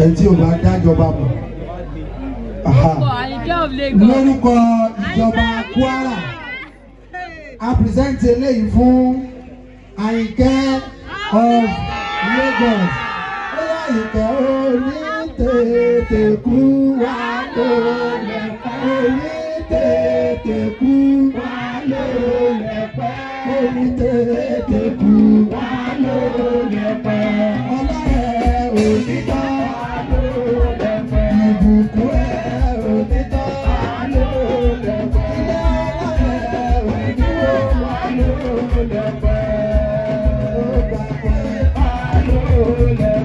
ẹ tí ò bá dájọba mọ̀ Aha. lórúkọ ìjọba Kwara a present eléyìí fún Àyìnkẹ́ of Lagos ó yá Àyìnkẹ́ oní tètè kú wá lólẹ̀ oní tètè kú wá lólẹ̀ pẹ́ oní tètè kú wá lólẹ̀ pẹ́ ọlọ́rẹ̀ òtítọ́ lólẹ̀ pẹ́ ìbùkún ẹ̀ òtítọ́ lólẹ̀ pẹ́ ilé ọlọ́rẹ̀ òdúró wá lólẹ̀ pẹ́ ó gbà pẹ́ lólẹ̀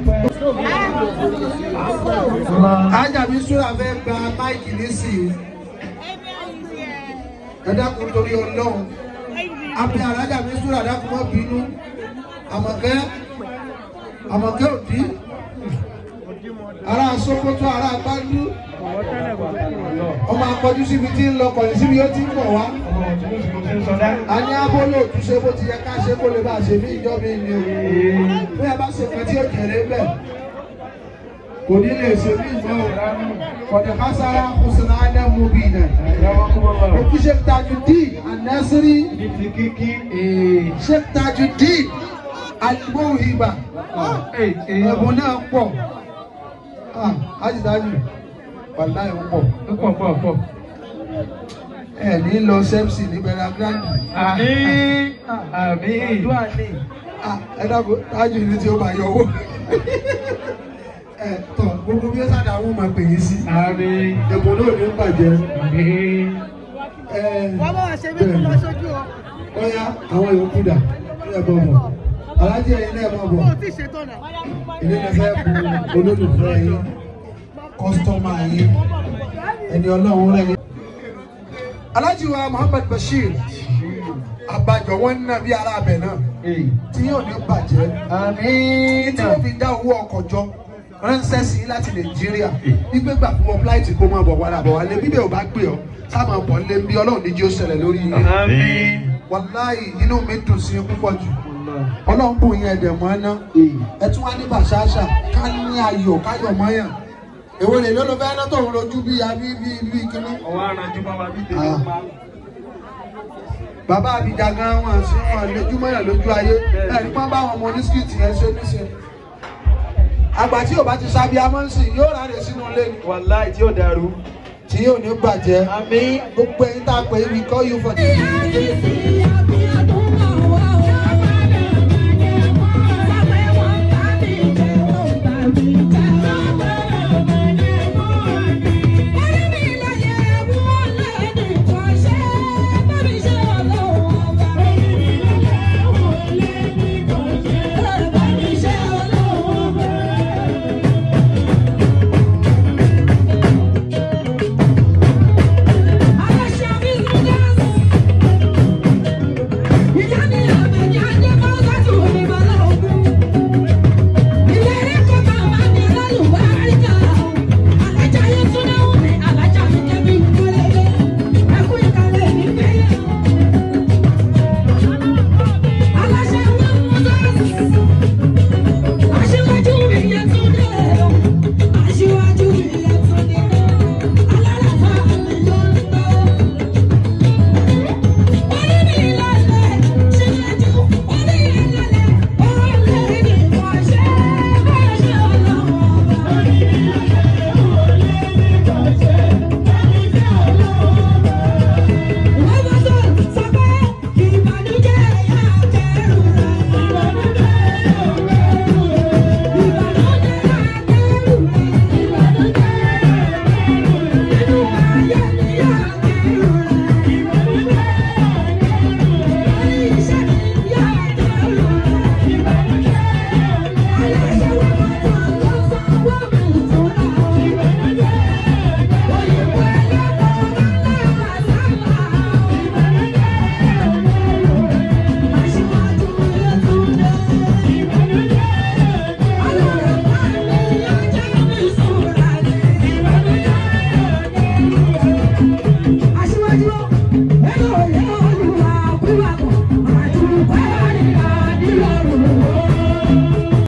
pẹ́. Ajabi Sura fẹ́ gba máìkì nísìnyí. Ẹ dákun torí Ọlọ́run. Abẹ́ Alájàbí Sura dákun mọ́ bínú. Àmọ̀kẹ́ Àmọ̀kẹ́ òdí. Ará Sókótó, ará Gbájú. Ọmọ akọjú síbi tí ń lọ kọ̀yìn síbi ó ti ń bọ̀ wá. A ní abólé òtúnṣe bó ti yẹ ká ṣe kó lè bá a ṣe bí ìjọba ìní o. Bí ẹ bá ṣe kan tí ó jèrè bẹ́ẹ̀ kò ní lè ṣe bí ìgbọ́ kọ̀dẹ̀ kására kùsùnà ánẹ́ mú bí nà. Òkú Sheikh Tajudeen An-Nasiri Sheikh Tajudeen Al-Mawhiba ẹ̀bùn náà pọ̀ ájìdájì wàlá ẹ̀ pọ̀ ẹ̀ ní lọ sẹ́psì ní bẹ̀rẹ̀ gíráǹdì. Ẹ dákun tájù ní tí ó bá yọ owó ẹ tọ gbogbo bí ó sáà àwọn máa pè yín sí. ẹ̀bùn náà ní bàjẹ́. ẹ wọ́n bá wà ṣe mí kó lọ sójú o. ọ̀ya àwọn yòókù dà ẹ bọ̀ bọ̀ alájẹ ẹ̀yin náà bọ̀ bọ̀ Ó ti ṣètò náà. ilé náà fẹ́ bu olólùfẹ́ yín kọ́sítọ́mà yín ẹni ọlọ́run rẹ̀ yín. alájí wa Muhammad Bashir àbájọ wọn ń nà bí ara abẹ náà tí yóò ní bàjẹ́ tí wọ́n fi dá owó ọkọ̀ jọ ránṣẹ́ sí láti nàìjíríà wípé gbà fún ọ fúláìtì kó máa bọ̀ wàrà bọ̀ wálé bíbẹ̀ ò bá gbé ọ sáàmà bọ̀ lé bí ọlọ́run ní jí ó ṣẹlẹ̀ lórí yín wàláì inú mi dùn sí púpọ̀ jù ọlọ́run bù yín ẹ̀dẹ̀ mọ́ ná ẹ tún wá ní bàṣáṣà ká ní ayọ̀ káyọ̀ mọ́yàn èwo lè ló ló fẹ́ ná tòun lójú bí abí bí bí kíní. bàbá àbíjà gan wọn sí wọn lójú mọ́yàn lójú ayé ẹ̀rí pọ́n bá wọn ọmọ oníṣkìtì yẹn ṣe níṣe àgbà tí ò bá ti sábì amọ́nsì yóò ráre sínú ilé ni Wàláì tí ó dàrú. tí yóò ní bàjẹ́ Àmín. gbogbo ẹ̀yin tá a pè é we call you for the